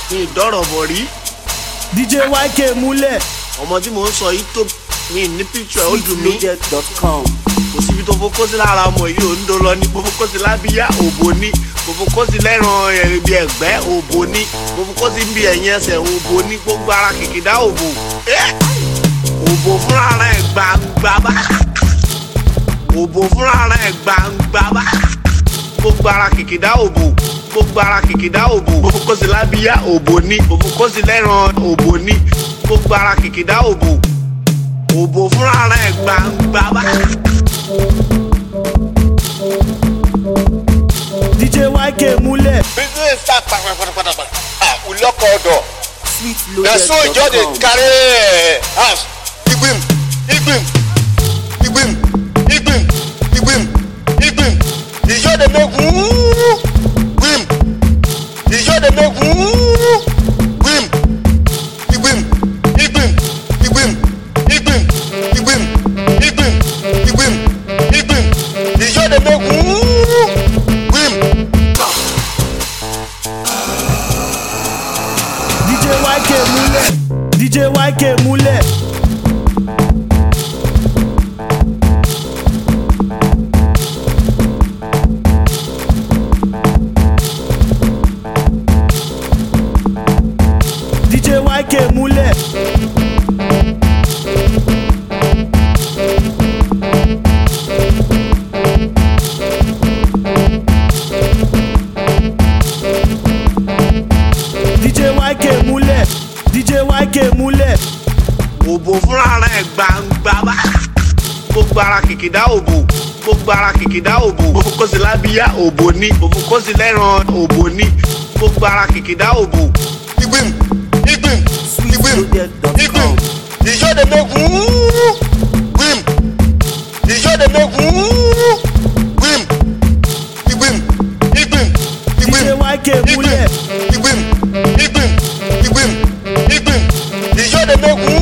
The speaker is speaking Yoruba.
ní ìdọ́rọ̀ bọ̀ rí dj yk múlẹ̀ ọmọ tí mò ń sọ yìí tó mi ní píkṣọ ó dùn mí sweetloaded.com kò síbi tó fokó sí lára ọmọ yìí ò ń do lọ ní mo fokó sí lábíyá òbò ní mo fokó sí lẹ́ran ibi ẹ̀gbẹ́ òbò ní mo fokó sí ibi ẹ̀yìn ẹsẹ̀ òbò ní gbogbo ara kìkìdá òbò ẹ́ òbò fúnra rẹ̀ gbangba bá òbò fúnra rẹ̀ gbangba bá gbogbo ara kìkìdá òbò gbogbo ara kìkìdá òbò mo fokó sí lábíyá òbò ní mo fokó sí lẹ́ran òbò ní gbogbo ara kìkìdá òbò òbò fúnra rẹ̀ gbangba bá. dj yk múlẹ̀ business start kpakpakpakpakpa ah ulọkọ ọdọ na so e just dey sweetloaded.com carry eh, house igbim igbim igbim igbim igbim igbim e just dey make wuuu gbim e just dey make wuuu gbim igbim igbim igbim igbim igbim igbim igbim igbim e just dey make wuuu gbim. dj yk múlẹ̀ dj yk múlẹ̀ dj yk múlẹ̀ dj yk múlẹ̀ dj yk múlẹ̀ òbò fúnra rẹ̀ gbangba bá gbogbo ara kìkìdá òbò gbogbo ara kìkìdá òbò mo fokó sí lábíyá òbò ní mo fokó sí lẹ́ran òbò ní gbogbo ara kìkìdá òbò igbim igbim igbim igbim sweetloaded.com ìjọ de make wuuu gbim ìjọ de make wuuu gbim igbim igbim dj igbim yk múlẹ̀ igbim igbim igbim igbim igbim ìjọ de make wuuu.